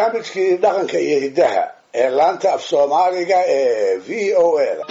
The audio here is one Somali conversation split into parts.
barnaamijkii dhaqanka iyo hiddaha ee laanta af soomaaliga ee v o a da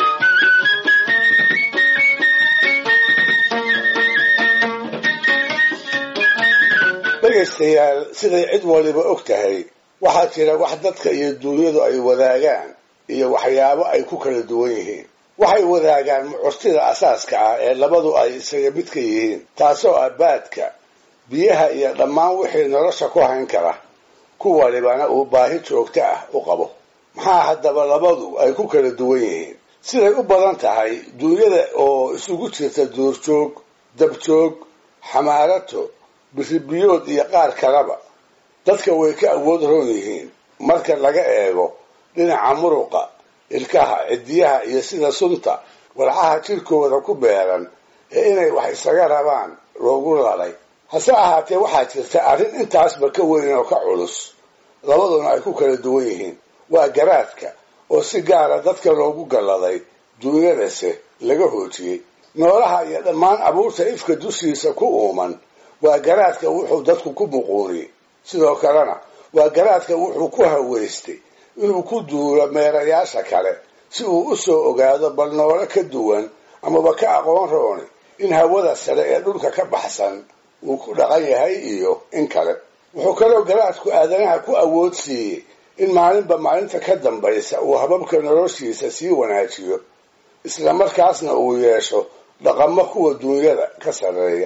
dhegaystayaal siday cid waliba og tahay waxaa jira wax dadka iyo duunyadu ay wadaagaan iyo waxyaabo ay ku kala duwan yihiin waxay wadaagaan mucurtida asaaska ah ee labadu ay isaga mid ka yihiin taasoo ah baadka biyaha iyo dhammaan wixii nolosha ku hayn kara ku walibana uu baahi joogto ah u qabo maxaa haddaba labadu ay ku kala duwan yihiin siday u badan tahay duunyada oo isugu jirta duurjoog dabjoog xamaarato biribiyood iyo qaar kaleba dadka way ka awood roon yihiin marka laga eego dhinaca muruqa ilkaha cidiyaha iyo sida sunta walxaha jirkooda ku beeran ee inay wax isaga rabaan loogu lalay hase ahaatee waxaa jirta arrin intaasba ka weyn oo ka culus labaduna ay ku kala duwan yihiin waa garaadka oo si gaara dadka loogu galladay duunyadase laga hoojiyey noolaha iyo dhammaan abuurta ifka dushiisa ku uuman waa garaadka wuxuu dadku ku muquuniyey sidoo kalena waa garaadka wuxuu ku haweystay inuu ku duulo meerayaasha kale si uu u soo ogaado bal noole ka duwan amaba ka aqoon rooni in hawada sare ee dhulka ka baxsan uu ku dhaqan yahay iyo in kale wuxuu kaloo garaadku aadanaha ku awood siiyey in maalinba maalinta ka dambaysa uu hababka noloshiisa sii wanaajiyo isla markaasna uu yeesho dhaqamo kuwa duunyada ka sarreeya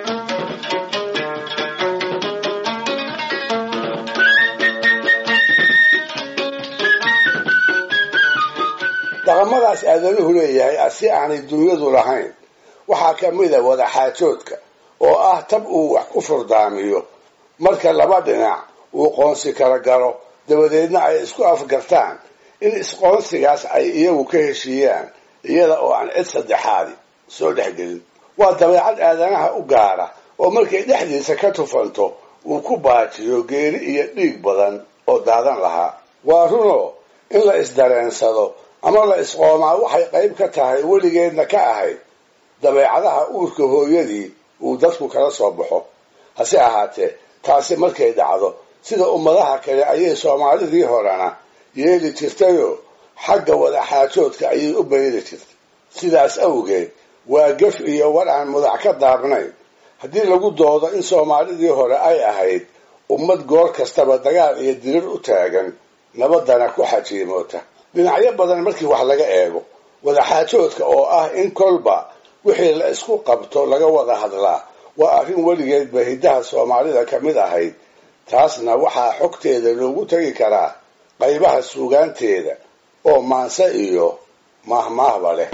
dhaqamadaas aadanuhu leeyahay si aanay duunyadu lahayn waxaa ka mid a wadaxaajoodka oo ah tab uu wax ku furdaamiyo marka laba dhinac uu qoonsi kala galo dabadeedna ay isku afgartaan in isqoonsigaas ay iyagu ka heshiiyaan iyada oo aan cid saddexaadi soo dhexgelin waa dabeecad aadanaha u gaara oo markay dhexdiisa ka tufanto uu ku baajiyo geeri iyo dhiig badan oo daadan lahaa waa runoo in la isdareensado ama la isqoomaa waxay qayb ka tahay weligeedna ka ahayd dabeecadaha uurka hooyadii uu dadku kala soo baxo hase ahaatee taasi markay dhacdo sida ummadaha kale ayay soomaalidii horena yeeli jirtayoo xagga wadaxaajoodka ayay u bayri jirtay sidaas awgeed waa gef iyo war aan mudac ka daabnayn haddii lagu doodo in soomaalidii hore ay ahayd ummad goor kastaba dagaal iyo dirir u taagan nabadana ku xajiimoota dhinacyo badan markii wax laga eego wadaxaajoodka oo ah in kolba wixii la isku qabto laga wada hadlaa waa arrin weligeedba hiddaha soomaalida ka mid ahayd taasna waxaa xogteeda loogu tegi karaa qaybaha suugaanteeda oo maanse iyo maahmaahba leh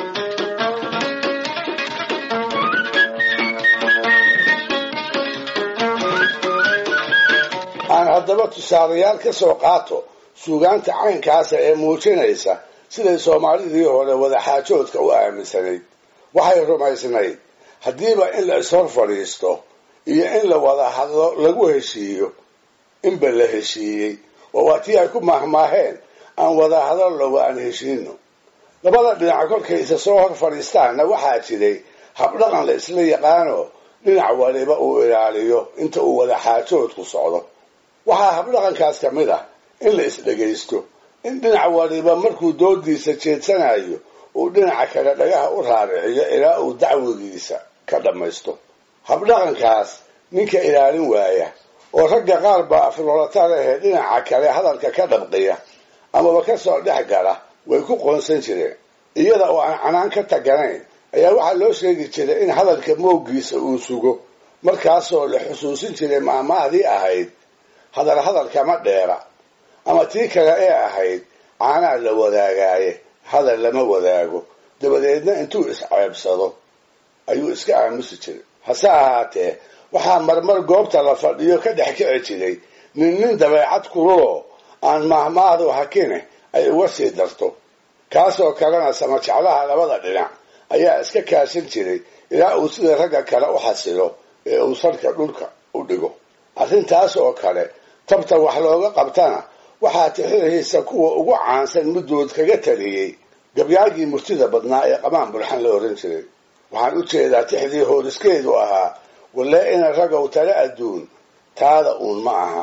aan haddaba tusaalayaal ka soo qaato suugaanta caynkaasa ee muujinaysa siday soomaalidii hore wadaxaajoodka u aaminsanayd waxay rumaysnayd haddiiba in la ishor fadhiisto iyo in la wada hadlo lagu heshiiyo inba la heshiiyey oo waa tii ay ku maahmaaheen aan wada hadallowa aan heshiino labada dhinac kolkay isa soo hor fadhiistaanna waxaa jiray habdhaqan la isla yaqaano dhinac waliba uu ilaaliyo inta uu wadaxaajoodku socdo waxaa habdhaqankaas ka mid ah in la isdhegaysto in dhinac waliba markuu doodiisa jeedsanayo uu dhinaca kale dhagaha u raariciyo ilaa uu dacwigiisa ka dhammaysto habdhaqankaas ninka ilaalin waaya oo ragga qaar baa afloolata lehee dhinaca kale hadalka ka dhabqiya amaba ka soo dhex gala way ku qoonsan jireen iyada oo aan canaan ka taganayn ayaa waxaa loo sheegi jiray in hadalka mooggiisa uu sugo markaasoo la xusuusin jiray maahmaahdii ahayd hadal hadalkama dheera ama tii kale ee ahayd caanaa la wadaagaaye hadal lama wadaago dabadeedna intuu isceebsado ayuu iska aamusi jiray hase ahaatee waxaa marmar goobta la fadhiyo ka dhex kici jiray nin nin dabeecad kululoo aan maahmaahdu hakine ay uga sii darto kaasoo kalena samajeclaha labada dhinac ayaa iska kaashan jiray ilaa uu sida ragga kale u xasilo ee uu sarka dhulka u dhigo arrintaas oo kale tabta wax looga qabtana waxaa tixirihiisa kuwa ugu caansan middood kaga taliyey gabyaagii murtida badnaa ee qamaan bulxan la oran jiray waxaan u jeedaa tixdii hooriskeedu ahaa walle ina ragow tale adduun taada uun ma aha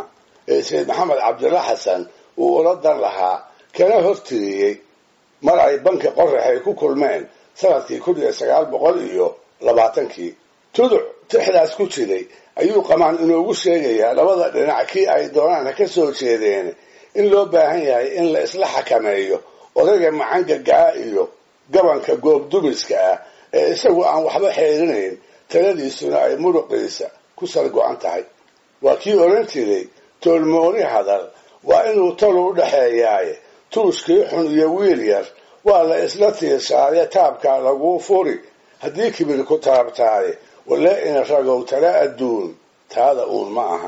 ee sayid maxamed cabdilla xasan uu ula dan lahaa kana hortiriyey mar ay banka qorax ay ku kulmeen sanadkii kun iyo sagaal boqol iyo labaatankii tuduc tixdaas ku jiray ayuu qamaan inoogu sheegayaa labada dhinac kii ay doonaan ha ka soo jeedeen in loo baahan yahay in la isla xakameeyo odayga macangagaa iyo gabanka goobdumiska ah ee isagu aan waxba xeerinayn taladiisuna ay muruqiisa ku sal go-an tahay waa kii odhan jiray toolmooni hadal waa inuu tolu u dhexeeyaaye tuuskii xun iyo wiil yar waa la isla tiirsaaye taabkaa laguu furi haddii kibir ku taabtaaye walee ina ragow tala adduun taada uun ma aha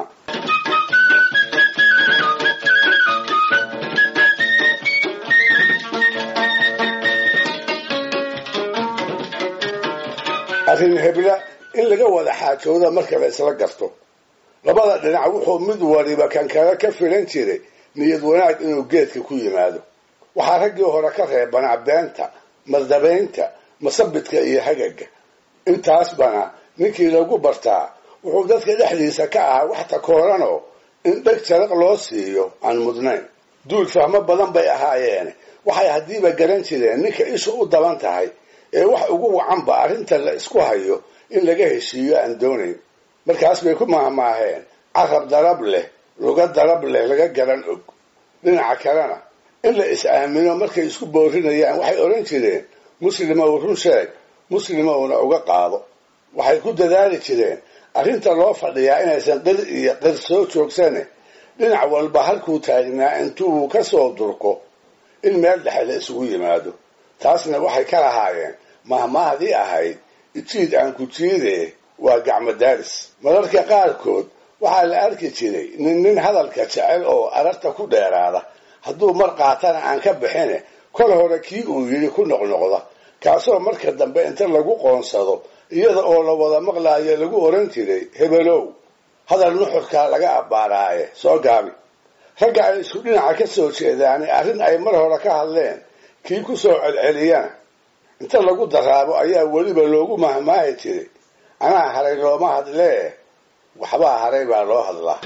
arrin hebla in laga wada xaajooda marka la isla garto labada dhinac wuxuu mid waliba kan kale ka filan jiray niyad wanaag inuu geedka ku yimaado waxaa raggii hore ka reebanaa beenta mardabaynta masabidka iyo hagaga intaasbana ninkii lagu bartaa wuxuu dadka dhexdiisa ka ahaa wax takooranoo in dheg jaraq loo siiyo aan mudnayn duul fahmo badan bay ahaayeene waxay haddiiba garan jireen ninka ishu u daban tahay ee wax ugu wacanba arrinta la isku hayo in laga heshiiyo aan doonayn markaas bay ku maahmaaheen carab darab leh luga darab leh laga garan og dhinaca kalena in la is-aamino markay isku boorinayaan waxay odhan jireen muslimow run sheeg muslimowna uga qaado waxay ku dadaali jireen arrinta loo fadhiyaa inaysan qir iyo qir soo joogsane dhinac walba halkuu taagnaa intuu ka soo durko in meel dhexe la isugu yimaado taasna waxay ka lahaayeen mahmaahdii ahayd ijiid aan ku jiidee waa gacmo daaris mararka qaarkood waxaa la arki jiray nin nin hadalka jecel oo ararta ku dheeraada hadduu mar qaatana aan ka bixine kol hore kii uu yidhi ku noqnoqda kaasoo marka dambe inta lagu qoonsado iyada oo la wada maqlaayo lagu oran jiray hebelow hadal nuxurkaa laga abbaaraaye soo gaabi ragga ay isku dhinaca ka soo jeedaani arrin ay mar hore ka hadleen kii ku soo celceliyana inta lagu daraabo ayaa weliba loogu mahmaahi jiray anaa haray looma hadlee waxbaa haray baa loo hadlaa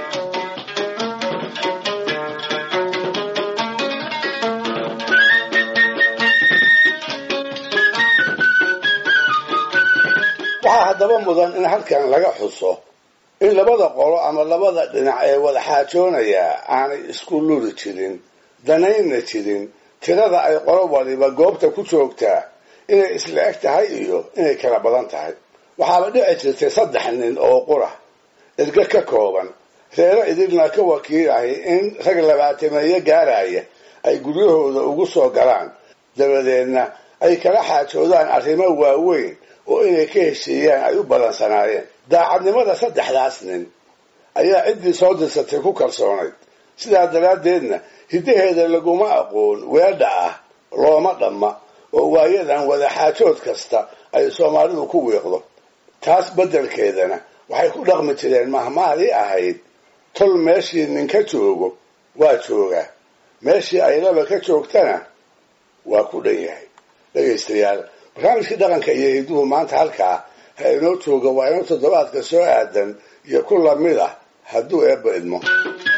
waxaa haddaba mudan in halkan laga xuso in labada qolo ama labada dhinac ee wada xaajoonayaa aanay isku luri jirin danayna jirin tirada ay qolo waliba goobta ku joogtaa inay isla eg tahay iyo inay kala badan tahay waxaaba dhici jirtay saddex nin oo qura erge ka kooban reero idilna ka wakiilahay in rag labaatameeyo gaaraya ay guryahooda ugu soo galaan dabadeedna ay kala xaajoodaan arrimo waaweyn oo inay ka heshiiyaan ay u ballansanaayeen daacadnimada saddexdaas nin ayaa ciddii soo dirsatay ku kalsoonayd sidaa daraaddeedna hiddaheeda laguma aqoon weedha ah looma dhamma oo waayadan wada xaajood kasta ay soomaalidu ku wiiqdo taas beddelkeedana waxay ku dhaqmi jireen mahmahdii ahayd tol meeshii nin ka joogo waa joogaa meeshii ay laba ka joogtana waa ku dhan yahay dhegaystayaal barnaamijkii dhaqanka iyo hidduhu maanta halkaa ha inoo jooga waa inuu toddobaadka soo aadan iyo ku lamid ah hadduu eebba idmo